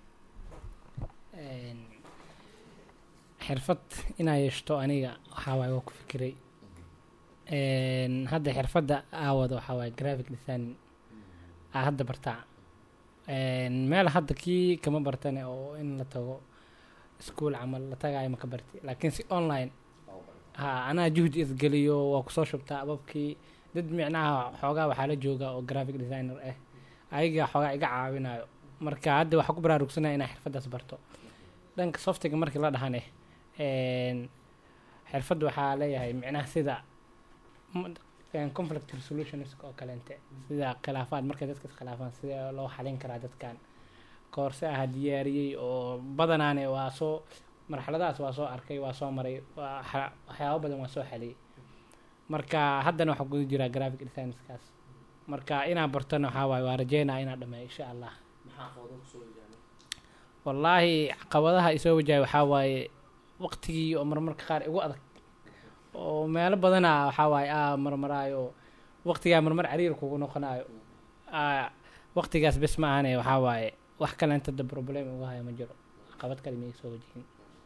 Een, xirfad inaa yeeshto aniga waxaa waaye waa ku fikiray Een, hadda xirfadda aawada waxaa waaye graphic design aa hadda bartaa Een, meel hadda kii kama bartane oo in la tago iskuul camal la tagaayo ma ka barti laakiin si online ha anaa juhdi isgeliyo waa kusoo shubtaa ababkii dad micnaha xoogaa waxaa la jooga oo graphic designer ah ayaga xoogaa iga caawinayo marka hadda waxaa ku baraarugsanaya inaa xirfaddaas barto dhanka softiga markii la dhahane een, xirfadda waxaa leeyahay micnaha sida m- een, conflict resolutions oo kaleente sida khilaafaad markay dadka iskhilaafaan sida loo xalin karaa dadkan koorse aha diyaariyey oo badanaane waa soo marxaladahaas waa soo arkay waa soo maray waa xa- waxyaabo badan waa soo xaliyey marka haddana waxaa guda jiraa graphic designskaas marka inaa bartona waxaa waaye waa rajeynaa inaa dhameeyo insha allah wallaahi caqabadaha isoo wajahay waxaa waaye waqtigii oo marmarka qaar igu adag oo meelo badana waxaa waaye aa marmaraayo oo waqtigaa marmar cariir kugu noqonayo aa waqtigaas bes ma ahane waxaa waaye wax kale inta da problem uga haya ma jiro caqabad kale ma soo wajihin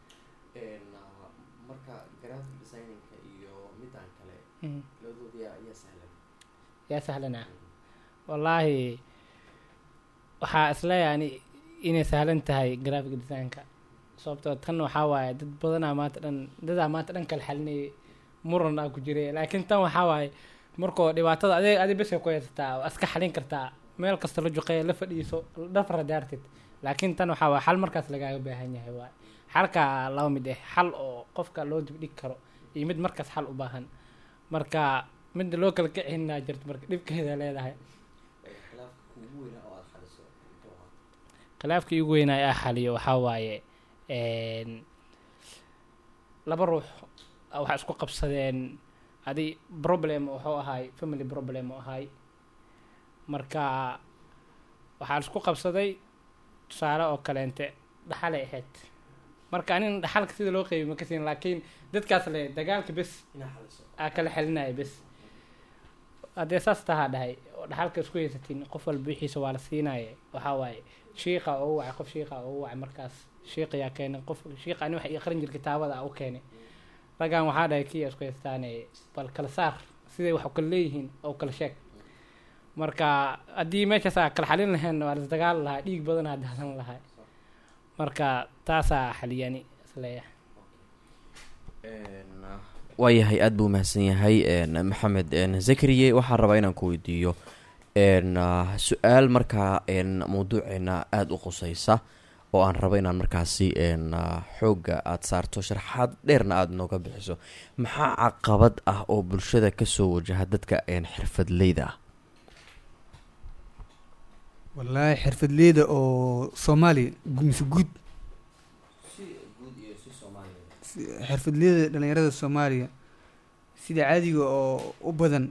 marka graphic designinka iyo midaan kale Mhm. labadooda yaa yaa sahlan yaa sahlana wallaahi waxaa isleeyahay ani inay sahlan tahay graphic designka sababtoo tan waxaa waaye dad badanaa maanta dhan dadaa maanta dhan kala xalinayay muran aa ku jiray laakiin tan waxaa waaye markoo dhibaatada adeeg adi bes ku haysataa waa iska xalin kartaa meel kasta la juqeeya la fadhiiso dhafra daartid laakiin tan waxaa waaye xal markaas lagaaga baahan yahay waaye xalka laba mid ah xal oo qofka loo dibdhigi karo iyo mid markaas xal u baahan marka midda loo kala kicinaa jirto marka dhibkeeda leedahay khilaafkii ugu weynaa aa xaliyo waxaa waaye een, laba ruux waxaa isku qabsadeen adi problem wuxuu ahaay family problem u ahaay marka waxaa isku qabsaday tusaale oo kaleente dhaxalay ahayd marka anin dhaxalka sida loo qeybi ma ka siin laakiin dadkaas le dagaalka bes aa kala xelinaya bes haddee saas tahaa dhahay oo dhaxalka isku haysatiin qof walba wixiisa waa la siinaya waxaa waaye shiiqa oo u wacay qof shiiqa oo u wacay markaas shiiqa yaa keenay qof shiiqa ani waxa ii aqrin jir kitaabada aa u keenay raggan waxaa dhahay kiya isku haystaane bal kala saar siday wax u kala leeyihiin oo kala sheeg marka haddii meeshaas aa kala xalin lahayn waa lasdagaal lahaa dhiig badan aa dahsan lahaa marka taasaa xaliyani isleeyahay waayahay aada buu mahadsan yahay een, maxamed een, zakariye waxaan rabaa inaan ku weydiiyo een, ah, su-aal markaa een, mawduuceena aada u quseysa oo aan rabo inaan markaasi n xoogga aada saarto sharaxaad dheerna aada nooga bixiso maxaa caqabad ah oo bulshada kasoo wajaha dadka n xirfadleyda ah wallaahi xirfadleyda oo soomaaliya gu- mise guud Si- xirfadleyda dhalinyarada soomaaliya sida caadiga oo u badan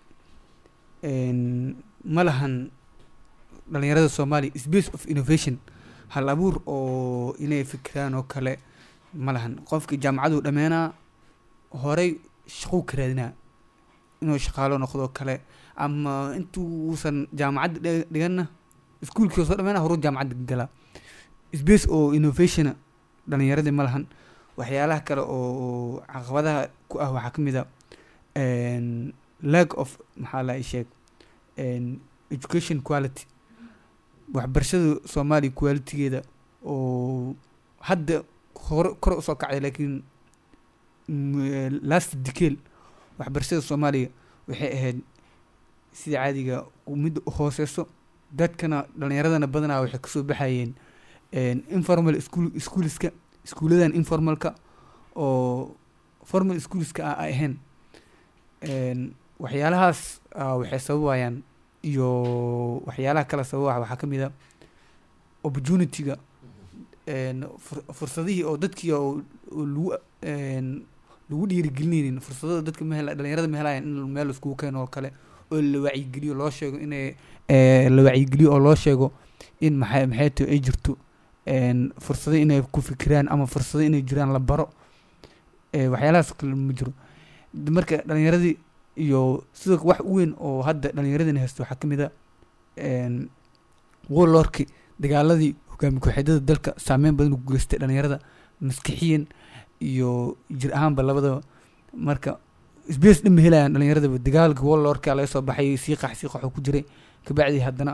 een, ma lahan dhalinyarada soomaaliya space of innovation hal abuur oo inay fikiraan oo kale ma lahan qofka jaamacaduu dhameenaa horey shaquu ka raadinaa inuu shaqaalo noqdo kale ama intuusan jaamacadda dhiga- dhiganna iskuulkii soo dhameenaa horuu jaamacadda galaa space oo innovationa dhalinyaradii ma lahan waxyaalaha kale oo caqabadaha ku ah waxaa ka mid a een, lack of maxaa la ii sheeg een, education quality waxbarashada soomaaliya qualitygeeda oo hadda hore kore usoo kacday laakiin mm, last decale waxbarashada soomaaliya waxay ahayd sida caadiga midda u hooseyso dadkana dhalinyaradana badanaa waxay kasoo baxayeen een, informal school schoolska iskuuladan informalka oo formal schoolska ah ay ahayn een, waxyaalahaas ah, waxay sababayaan iyo waxyaalaha kale sababa waxaa ka mid a opportunityga een, fur- fursadihii oo dadkii oo oo lagu een, lagu dhiirigelinaynin fursadada dadka ma hela dhalinyarada ma helayan in meel iskugu keeno oo kale oo la wacyigeliyo loo sheego inay ee, la wacyigeliyo oo loo sheego in maxay maxay tahay ay jirto een, fursado inay ku fikiraan ama fursado inay jiraan la baro ee, waxyaalahaas kale ma jiro D- marka dhalinyaradii iyo sidoo wax u weyn oo hadda dhalinyaradani haysto waxaa ka mid a een, warlordki dagaaladii hogaami ku-xidada dalka saameyn badan u geystay dhalinyarada maskixiyan iyo jir ahaanba labadaba marka space dhan ma helayaan dhalinyaradaba dagaalka warlordka laga soo baxay sii qax sii qaxoo ku jiray kabacdi haddana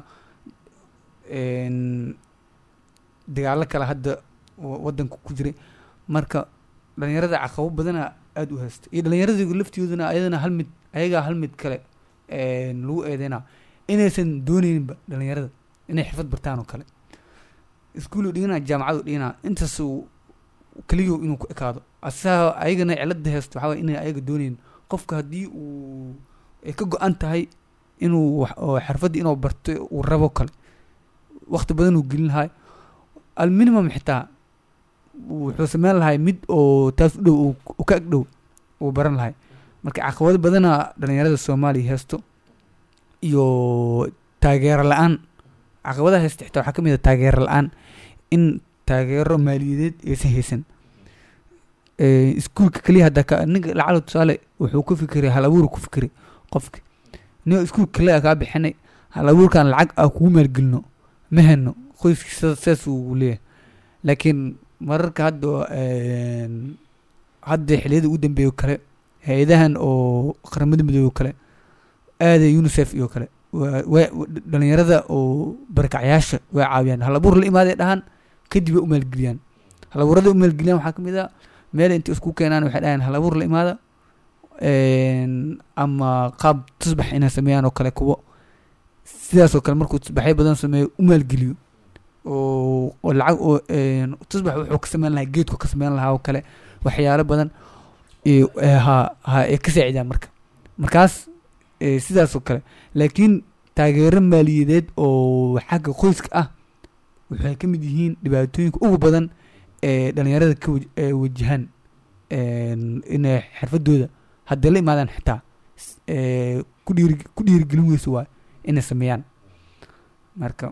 een, dagaalo kale hadda wa- wadanka ku jiray marka dhalinyarada caqabo badana aada u haysta iyo dhalinyarada laftiyooduna ayadana hal mid ayagaa hal mid kale een, lagu eedeynaa inaysan dooneyninba dhalinyarada inay xirfad bartaan oo kale iskuulu dhiganaa jaamacadu dhiganaa intaas uu keliyo inuu ku ekaado asaa ayagana cilada haysto waxaa waye inay ayaga dooneynin qofka haddii uu ay ka go-an tahay inuu wax oo xirfadda inuu barto uu rabo kale waqti badan uu gelin lahay alminimum xitaa wuxuu sameyn lahay mid oo taas u dhow uu- uu ka ag dhow uu baran lahay marka caqabado badana dhalinyarada soomaaliya haysto iyo taageero la-aan caqabadaha haysta xitaa waxaa ka mid a taageero la-aan in taageero maaliyadeed aysan haysan Ee, iskuulka keliya hadda ka ninka lacala tusaale wuxuu ku fikiray hal abuur ku fikiray qofka nin iskuulka keliya kaa bixinay hal abuurkan lacag ah kugu maalgelino ma heno qoyskiisa saas uu leeyahay laakiin mararka hadda een, hadda xiliyada ugu dambeeya oo kale hay-adahan oo qaramada midoobey oo kale aada unicef iyo kale waa- waa- dhalinyarada oo barakacyaasha way caawiyaan hal abuur la imaaday dhahan kadib way u maalgeliyaan hal abuurada u maalgeliyaan waxaa ka mid a meel intay isku keenaan waxay dhahaan hal abuur la imaada een, ama qaab tusbax inay sameeyaan oo kale kuwo sidaas oo kale markuu tusbaxyo badan sameeyo u maalgeliyo oo oo lacag oo een, tusbax wuxuu ka sameyn lahaa geedku ka sameyn lahaa oo kale waxyaalo badan iyo ee, ha ha ay ka saacidaan marka markaas ee, sidaas oo kale laakiin taageero maaliyadeed oo xagga qoyska ah waxay ka mid yihiin dhibaatooyinka ugu badan ee dhalinyarada ka waj- ee wajahan een, inay xirfadooda hadday la imaadaan xitaa s- ee, ku dhiiri ku dhiirigelin weyso waay inay sameeyaan marka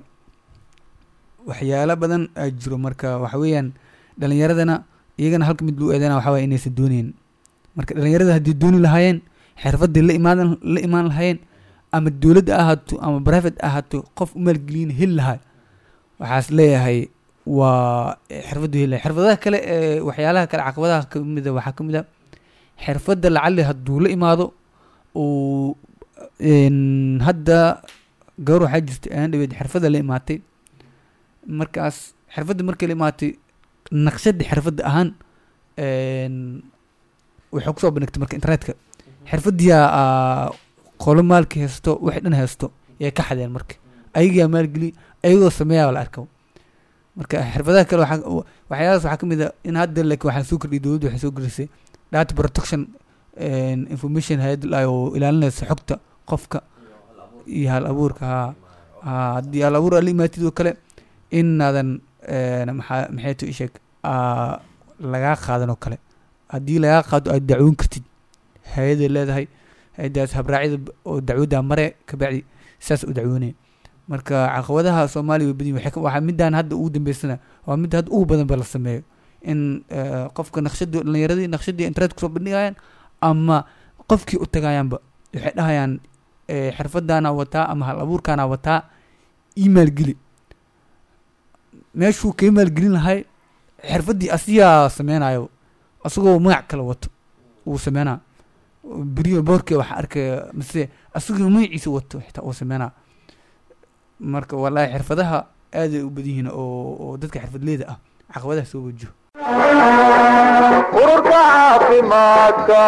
waxyaalo badan aa jiro marka waxa weeyaan dhalinyaradana iyagana halka mid loo eedeena waxa waye inaysan dooneyn marka dhalinyarada haddii dooni lahaayeen xirfadii la imaadan la imaan lahaayeen ama dowladda ahaato ama private ahaato qof u maalgelin heli lahaa waxaas leeyahay waa xirfaddu heli lahay xirfadaha kale ee waxyaalaha kale caqabadaha kamid a waxaa ka mid a xirfadda lacali hadduu la imaado uu een, hadda gabar waxaa jirta aan dhaweed xirfadda la imaatay markaas xirfadda markay la imaatay naqshadda xirfadda ahaan een, waxay kusoo bandhigtay marka internetka xirfaddiyaa qolo maalka haysto waxay dhan haysto yay ka xadeen marka ayagaa maalgeli ayagoo sameeyaa la arka marka xirfadaha kale waxaa waxyaalahaas waxaa ka mid a in hadda laakiin waxaa soo kordhiyay dowladda waxay soo gelisay data protection and information hay-ad la oo ilaalinaysa xogta qofka iyo hal abuurka haa haa haddii hal abuur aad la imaatid oo kale inaadan maxaa maxay tu isheeg lagaa qaadan oo kale haddii lagaa qaado aad dacwoon kartid hay-aday leedahay hay-adaas habraacyada oo dacwadda mare kabacdi saas u dacwoonaya marka caqabadaha soomaaliya way badan yihin waxaa midaan hadda ugu dambeysana waa midda hadda ugu badan ba la sameeyo in qofka naqshadii dhalinyaradii naqshadii internet kusoo bandhigayaan ama qofkii u tagayaanba waxay dhahayaan xirfadaana wataa ama hal abuurkaana wataa email geli meeshuu ka email gelin lahay xirfadii asigaa sameynayo asagoo magac kale wato uu sameynaa beriyo boorkee waxaa arkaya mise asagoo magaciisa wato xitaa uu sameynaa marka wallaahi xirfadaha aaday u badan yihiin oo oo dadka xirfadleyda ah caqabadaha soo wajiho ururka caafimaadka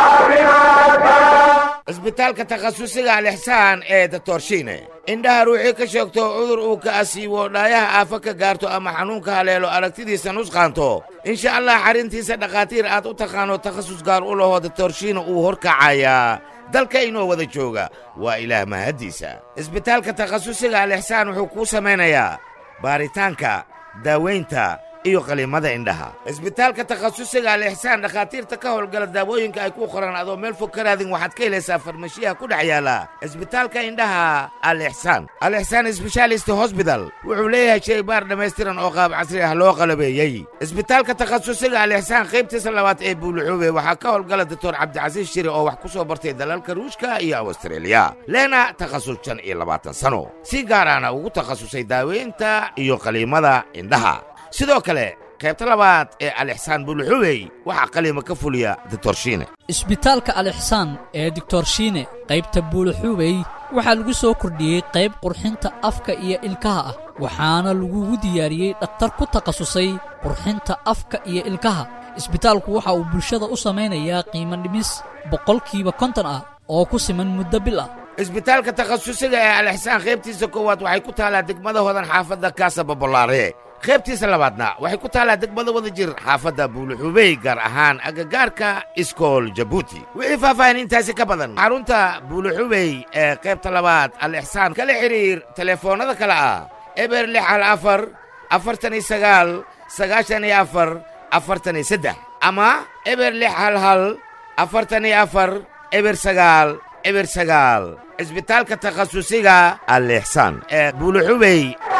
cisbitaalka takhasusiga alixsaan ee datorshiine indhaha ruuxii ka sheegto cudur uu ka asiibo dhaayaha aafa ka gaarto ama xanuunka haleelo aragtidiisa nusqaanto insha allah xarrintiisa dhakhaatiir aad u taqaano takhasus gaar u lahoo datorshiine uu horkacayaa dalka inoo wada jooga waa ilaah mahaddiisa cisbitaalka takhasusiga alixsaan wuxuu kuu samaynayaa baaritaanka daawaynta iyo qaliimada indhaha cisbitaalka takhasusiga alixsaan dhakhaatiirta ka howlgala daawooyinka ay ku qoran adoo meel fog ka raadin waxaad ka helaysaa farmashiyaha ku dhex yaala cisbitaalka indhaha alixsaan alixsaan sbeshaalist hosbital wuxuu leeyahay shaybaar dhammaystiran oo qaab casri ah loo qalabeeyey cisbitaalka takhasusiga alixsaan qaybtiisa labaad ee buuluxuube waxaa ka howlgala doctor cabdicasiis shiri oo wax ku soo bartay dalalka ruushka iyo awstreeliya leena takhasus shan iyo labaatan sano si gaaraana ugu takhasusay daaweynta iyo qaliimada indhaha sidoo kale qaybta labaad ee alixsaan buuluxubey waxaa qaliima ka fuliya ditorshiine isbitaalka alixsaan ee doctorshiine qaybta buuluxuubey waxaa lagu soo kordhiyey qayb qurxinta afka iyo ilkaha ah waxaana lagugu diyaariyey dhakhtar ku takhasusay qurxinta afka iyo ilkaha isbitaalku waxa uu bulshada u samaynayaa qiimo dhimis boqolkiiba konton ah oo ku siman muddo bil ah isbitaalka takhasusiga ee alixsaan qaybtiisa koowaad waxay ku taallaa degmada hodan xaafadda kaasa babolaare qaybtiisa labaadna waxay ku taallaa degmada wada jir xaafadda buuluxubey gaar ahaan agagaarka iskool jabuuti wixii faahfaahin intaasi ka badan xarunta buuluxubey ee qaybta labaad alixsaan kala xidhiir telefoonnada kale ah eber lix hal afar afartan iyo sagaal sagaashan iyo afar afartan iyo saddex ama eber lix hal hal afartan iyo afar eber sagaal eber sagaal cisbitaalka takhasusiga alixsaan ee buuluxubey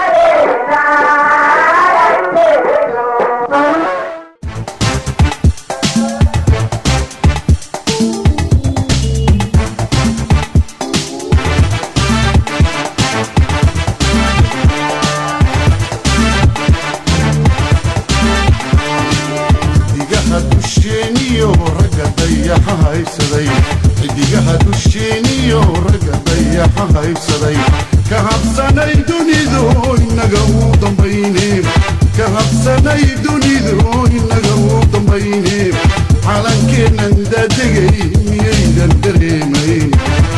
xidigaha dusheeniyo ragga dayaxa haysaday xidigaha dusheeniyo ragga dayaxa haysaday ka habsanay dunidu inaga uu dambayne ka habsanay dunidu inaga uu dambayne calankeennan daadegay miyaydan dareemayn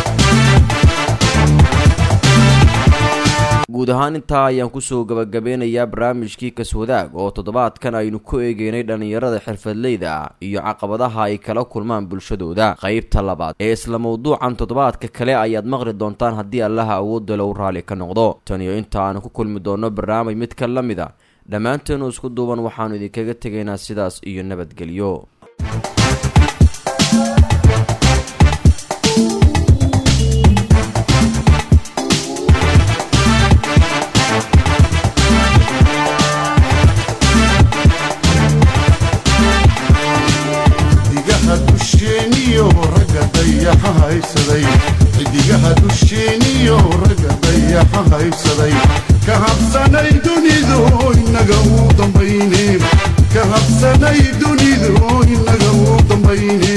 guud ahaan intaa ayaan kusoo gabagabeynayaa barnaamijkii kaswadaag oo toddobaadkan aynu ku eegeynay dhallinyarada xirfadleyda ah iyo caqabadaha ay kala kulmaan bulshadooda qaybta labaad ee isla mawduucan toddobaadka kale ayaad maqli doontaan haddii allaha awoodda low raalli ka noqdo tan iyo inta aanu ku kulmi doonno barnaamij mid ka la mid a dhammaanteenu isku duuban waxaannu idinkaga tegaynaa sidaas iyo nabadgelyo xidigaha dusheeniyo ragga dayaxa haysaday xidigaha dusheeniyo ragga dayaxa haysaday ka habsanay dunidu inaga uu dambayne ka habsanay dunidu inaga uu dambayne